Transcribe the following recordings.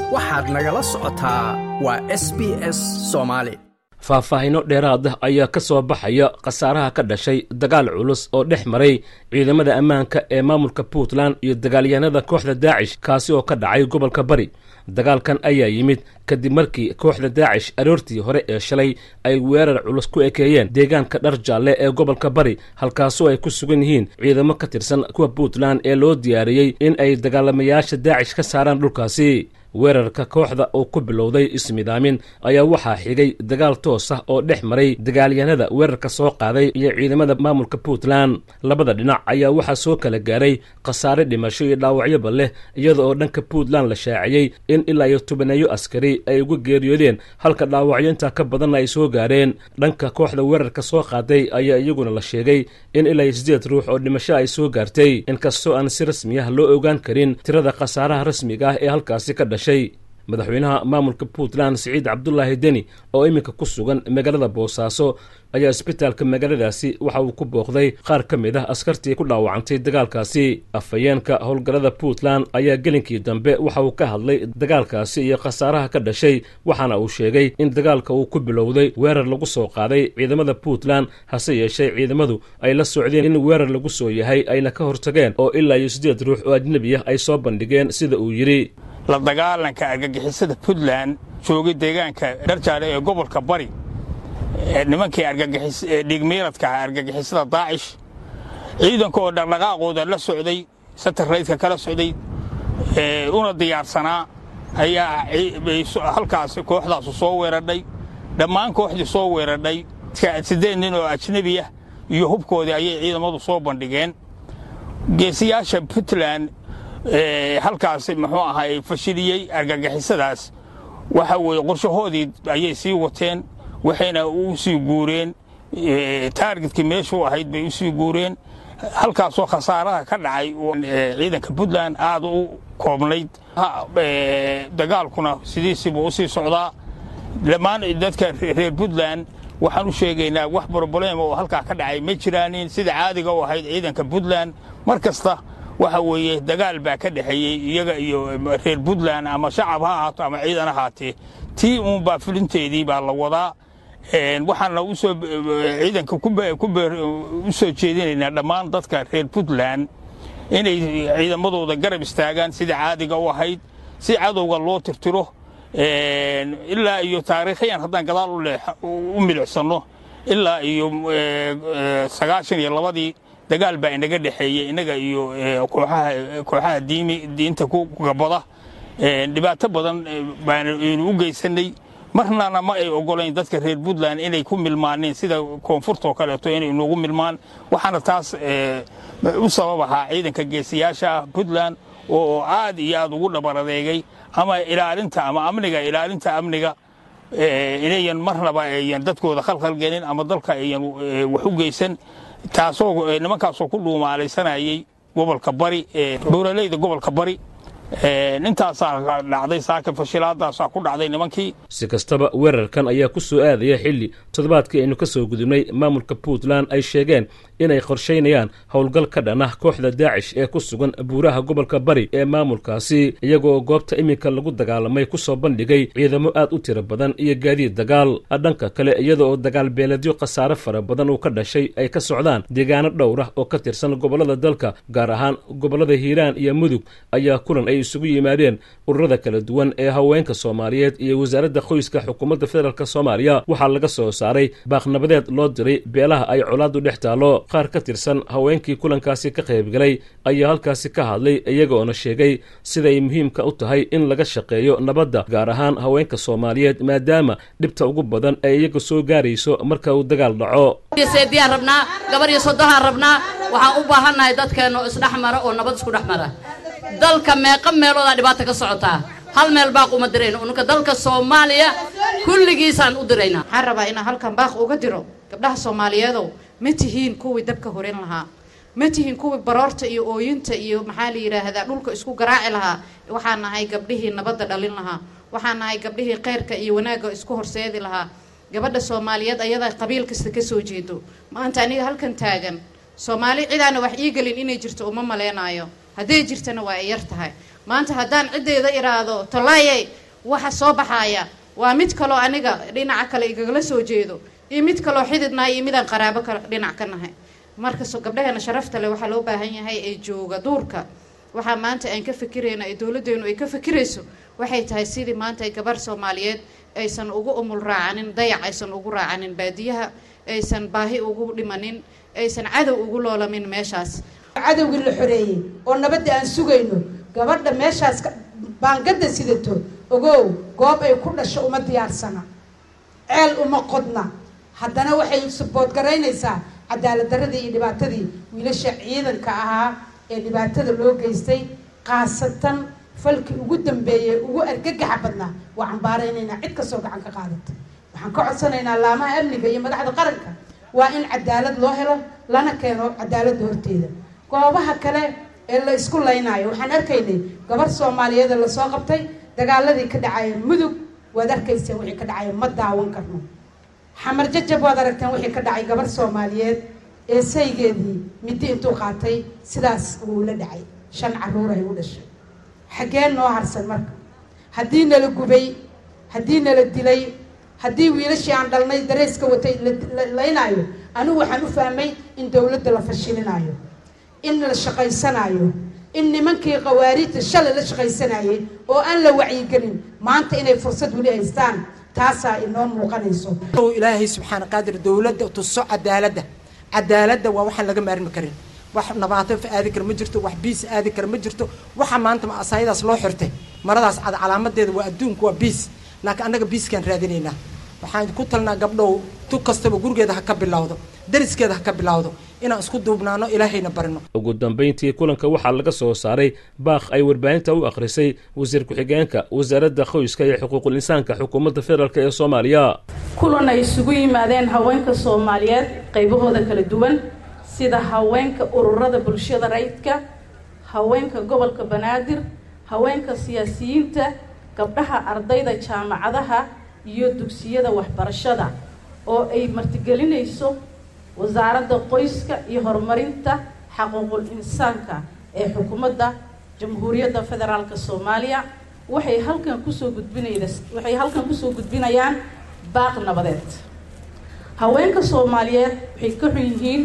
waxaad nagala socotaa waa s b s soomaali faahfaahinno dheeraad ah ayaa ka soo baxaya khasaaraha ka dhashay dagaal culus oo dhex maray ciidamada ammaanka ee maamulka puntland iyo dagaalyahanada kooxda daacish kaasi oo ka dhacay gobolka bari dagaalkan ayaa yimid kadib markii kooxda daacish aroortii hore ee shalay ay weerar culus ku ekeeyeen deegaanka dhar jaalle ee gobolka bari halkaasoo ay ku sugan yihiin ciidamo ka tirsan kuwa puntland ee loo diyaariyey in ay dagaalamayaasha daacish ka saaraan dhulkaasi weerarka kooxda oo ku bilowday ismidaamin ayaa waxaa xigay dagaal toos ah oo dhex maray dagaalyahanada weerarka soo qaaday iyo ciidamada maamulka puntland labada dhinac ayaa waxaa soo kala gaaray khasaare dhimasho iyo dhaawacyoba leh iyada oo dhanka puntland la shaaciyey in ilaa iyo tobaneeyo askari ay uga geeriyoodeen halka dhaawacyo intaa ka badanna ay soo gaareen dhanka kooxda weerarka soo qaaday ayaa iyaguna la sheegay in ilaa iyo siddeed ruux oo dhimasho ay soo gaartay inkastoo aan si rasmi ah loo ogaan karin tirada khasaaraha rasmiga ah ee halkaasi ka dhashay madaxweynaha maamulka puntland siciid cabdulaahi deni oo iminka ku sugan magaalada boosaaso ayaa isbitaalka magaaladaasi waxa uu ku booqday qaar ka mid ah askartii ku dhaawacantay dagaalkaasi afhayeenka howlgallada puntland ayaa gelinkii dambe waxa uu ka hadlay dagaalkaasi iyo khasaaraha ka dhashay waxaana uu sheegay in dagaalka uu ku bilowday weerar lagu soo qaaday ciidamada puntland hase yeeshee ciidamadu ay la socdeen in weerar lagu soo yahay ayna ka hortageen oo ilaa iyo siddeed ruux oo ajnebi ah ay soo bandhigeen sida uu yidhi la dagaalanka argagixisada puntland joogay deegaanka dharjaale ee gobolka bari nimankii dhiigmiiradka ah argagixisada daacish ciidanka oo dhaqdhaqaaqooda la socday satarraydka kala socday una diyaarsanaa ayaa halkaas kooxdaasu soo weeradhay dhammaan kooxdii soo weeradhay siddeed nin oo ajnebi ah iyo hubkoodii ayay ciidamadu soo bandhigeen geesiyaasha puntland halkaas muxuu ahay fashiliyey argagixisadaas waxa weeye qorshahoodii ayay sii wateen waxayna u sii guureen taargetkii meeshuu ahayd bay u sii guureen halkaasoo khasaaraha ka dhacay ciidanka puntland aad u koobnayd dagaalkuna sidiisiibuu u sii socdaa dhammaan dadka reer puntland waxaan u sheegaynaa wax broblem oo halkaa ka dhacay ma jiraanin sida caadiga u ahayd ciidanka puntland mar kasta waxa weeye dagaal baa ka dhexeeyey iyaga iyo reer puntland ama shacab ha ahaato ama ciidan ahaatee tii uunbaa fulinteedii baa la wadaa waxaana usoo ciidanka u soo jeedinaynaa dhammaan dadka reer puntland inay ciidamadooda garab istaagaan sida caadiga u ahayd si cadowga loo tirtiro ilaa iyo taariikhiyan haddaan gadaal u milicsanno ilaa iyo sagaashan iyo labadii dagaal baa inaga dhexeeyey innaga iyo kooxaha diinta ku gabada dhibaato badan baanu u geysanay marnana ma ay ogolayn dadka reer puntland inay ku milmaaneen sida koonfurtoo kaleeto inay noogu milmaan waxaana taas u sabab ahaa ciidanka geesiyaasha ah puntland oo aad iyo aad ugu dhabar adeegay ama ilaalinta ama amniga ilaalinta amniga inayan marnaba ayan dadkooda khalkhalgelin ama dalka ayan wax u geysan taasoo nimankaasoo ku dhuumaalaysanayay gobolka bari buuraleyda gobolka bari intaasaa dhacday saaka fashilaadaasaa ku dhacday nimankii si kastaba weerarkan ayaa ku soo aadaya xilli toddobaadkii aynu ka soo gudubnay maamulka puntland ay sheegeen inay qorshaynayaan howlgal ka dhan ah kooxda daacish ee ku sugan buuraha gobolka bari ee maamulkaasi iyagoo goobta iminka lagu dagaalamay ku soo bandhigay ciidamo aad u tiro badan iyo gaadiid dagaal dhanka kale iyada oo dagaal beeledyo khasaare fara badan uu ka dhashay ay ka socdaan deegaano dhowr ah oo ka tirsan gobollada dalka gaar ahaan gobollada hiiraan iyo mudug ayaa kulan ay isugu yimaadeen ururada kala duwan ee haweenka soomaaliyeed iyo wasaaradda qoyska xukuumadda federaalk soomaaliya waxaa laga soo saaray baaqnabadeed loo diray beelaha ay colaadu dhex taallo qaar ka tirsan haweenkii kulankaasi ka qaybgalay ayaa halkaasi ka hadlay iyagoona sheegay siday muhiimka u tahay in laga shaqeeyo nabadda gaar ahaan haweenka soomaaliyeed maadaama dhibta ugu badan ay iyaga soo gaarayso marka uu dagaal dhaco seediyaan rabnaa gabar iyo soddohaan rabnaa waxaan u baahannahay dadkeenna oo isdhex mara oo nabad isku dhex mara dalka meeqa meeloodaa dhibaata ka socotaa hal meel baaq uma dirayno ununka dalka soomaaliya kulligiisaan u diraynaa waxaan rabaa inaan halkan baaq uga diro gabdhaha soomaaliyeedow ma tihiin kuwii dabka horin lahaa ma tihiin kuwii baroorta iyo ooyinta iyo maxaa la yidhaahdaa dhulka isku garaaci lahaa waxaan nahay gabdhihii nabadda dhalin lahaa waxaan nahay gabdhihii khayrka iyo wanaagga isku horseedi lahaa gabadha soomaaliyeed ayadaa qabiil kasta ka soo jeedo maanta aniga halkan taagan soomaali cidaana wax ii gelin inay jirto uma maleenaayo hadday jirtana waa ay yar tahay maanta haddaan ciddeyda iraahdo tolaayey waxa soo baxaaya waa mid kaloo aniga dhinaca kale igagala soo jeedo iyo mid kaloo xididnahay iyo midaan qaraabo ka dhinac ka nahay markastoo gabdhaheena sharafta leh waxaa loo baahan yahay ee jooga duurka waxaa maanta aan ka fikirayna ee dowladdeenu ay ka fikirayso waxay tahay sidii maanta ay gabar soomaaliyeed aysan ugu umul raacanin dayac aysan ugu raacanin baadiyaha aysan baahi ugu dhimanin aysan cadow ugu loolamin meeshaas cadowgii la xoreeyey oo nabadda aan sugayno gabadha meeshaas baangada sidato ogow goob ay ku dhasho uma diyaarsana ceel uma qodna haddana waxay subood garaynaysaa cadaalad daradii iyo dhibaatadii wiilasha ciidanka ahaa ee dhibaatada loo geystay khaasatan falkii ugu dambeeyey ugu argagaxa badnaa waa cambaaraynaynaa cid kastoo gacan ka qaadata waxaan ka codsanaynaa laamaha amniga iyo madaxda qaranka waa in cadaalad loo helo lana keeno cadaaladda horteeda goobaha kale ee la isku laynaayo waxaan arkaynay gabar soomaaliyeed ee lasoo qabtay dagaaladii ka dhacaya mudug waad arkayseen wixii ka dhacaya ma daawan karno xamar jajab waad aragteen wixii ka dhacay gabar soomaaliyeed ee saygeedii midi intuu qaatay sidaas uu la dhacay shan caruur ay u dhashay xaggee noo harsan marka haddii nala gubay haddii nala dilay haddii wiilashii aan dhalnay dareyska watay la laynaayo anigu waxaan u fahmay in dowladda la fashilinaayo in la shaqaysanaayo in nimankii khawaariijta shalay la shaqaysanayay oo aan la wacyigelin maanta inay fursad weli haystaan taasaa inoo muuqanayso ilaahay subxaana qaadir dowladda tuso cadaaladda cadaaladda waa waxaan laga maarmi karin wax nabaato aadi kara ma jirto wax biis aadi kara ma jirto waxa maanta asaayadaas loo xirtay maradaas cad calaamadeeda waa adduunku waa biis laakiin annaga biiskaan raadinaynaa waxaan ku talnaa gabdhow tu kastaba gurigeeda ha ka bilowdo dariskeeda ha ka bilowdo inaan isku duubnaano ilaahayna barino ugu dambayntii kulanka waxaa laga soo saaray baaq ay warbaahinta u akhrisay wasiir ku-xigeenka wasaaradda qoyska iyo xuquuqul insaanka xukuumadda federaalk ee soomaaliya kulan ay isugu yimaadeen haweenka soomaaliyeed qaybahooda kala duwan sida haweenka ururada bulshada rayidka haweenka gobolka banaadir haweenka siyaasiyiinta gabdhaha ardayda jaamacadaha iyo dugsiyada waxbarashada oo ay martigelinayso wasaaradda qoyska iyo horumarinta xaquuqul insaanka ee xukuumadda jamhuuriyadda federaalk soomaaliya waxay halkan kusoo gudbinayda waxay halkan kusoo gudbinayaan baaq nabadeed haweenka soomaaliyeed waxay ka xun yihiin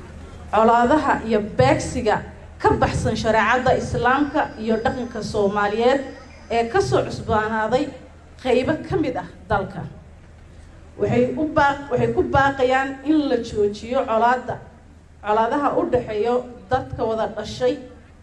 colaadaha iyo beegsiga ka baxsan shareecadda islaamka iyo dhaqanka soomaaliyeed ee kasoo cusbaanaaday qaybo ka mid ah dalka waxay u baaq waxay ku baaqayaan in la joojiyo colaadda colaadaha u dhexeeyo dadka wada dhashay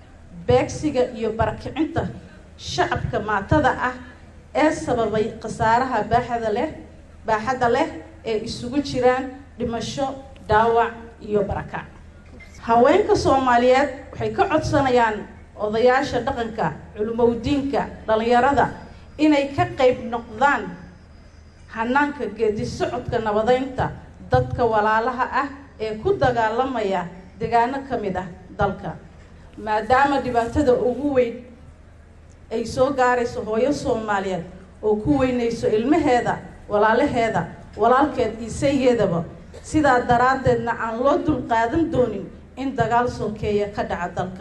beegsiga iyo barakicinta shacabka maatada ah ee sababay khasaaraha baaxada leh baaxadda leh ee isugu jiraan dhimasho dhaawac iyo barakac haweenka soomaaliyeed waxay ka codsanayaan odayaasha dhaqanka culumowdiinka dhallinyarada inay ka qayb noqdaan hanaanka geedi socodka nabadeynta dadka walaalaha ah ee ku dagaalamaya deegaano ka mid ah dalka maadaama dhibaatada ugu weyn ay soo gaarayso hooyo soomaaliyeed oo ku weynayso ilmaheeda walaalaheeda walaalkeed iisayeedaba sidaa daraaddeedna aan loo dulqaadan doonin in dagaal sokeeya ka dhaca dalka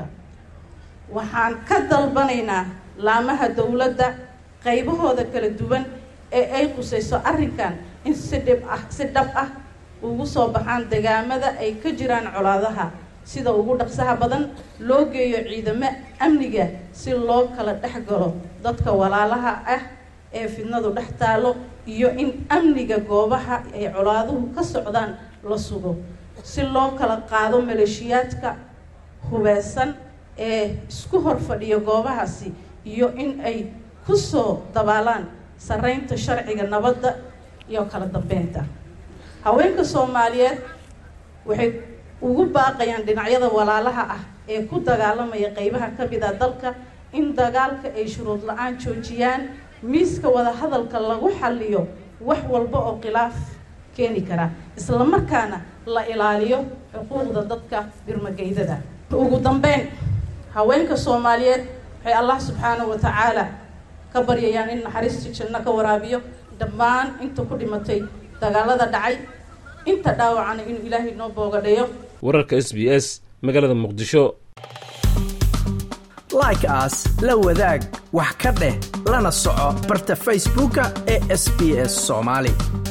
waxaan ka dalbanaynaa laamaha dowladda qaybahooda kala duwan ee ay qusayso arrinkan in si dhib ah si dhab ah ugu soo baxaan degaamada ay ka jiraan colaadaha sida ugu dhaqsaha badan loo geeyo ciidamo amniga si loo kala dhex galo dadka walaalaha ah ee fidnadu dhex taalo iyo in amniga goobaha ay colaaduhu ka socdaan la sugo si loo kala qaado maleeshiyaadka hubeysan ee isku hor fadhiya goobahaasi iyo in ay kusoo dabaalaan sareynta sharciga nabadda iyo kala dambeynta haweenka soomaaliyeed waxay ugu baaqayaan dhinacyada walaalaha ah ee ku dagaalamaya qeybaha ka mid a dalka in dagaalka ay shuruud la-aan joojiyaan miiska wadahadalka lagu xaliyo wax walba oo khilaaf keeni kara islamarkaana la ilaaliyo xuquuqda dadka birmageydada ugu dambeyn haweenka soomaaliyeed waxay allah subxaanahu wa tacaala ka baryayaan in naxariistii janno ka waraabiyo dhammaan inta ku dhimatay dagaalada dhacay inta dhaawacana inuu ilaahay noo boogadhayo wararka s b s magaalada muqdisho like aas la wadaag wax ka dheh lana soco barta facebooka ee sb s soomaali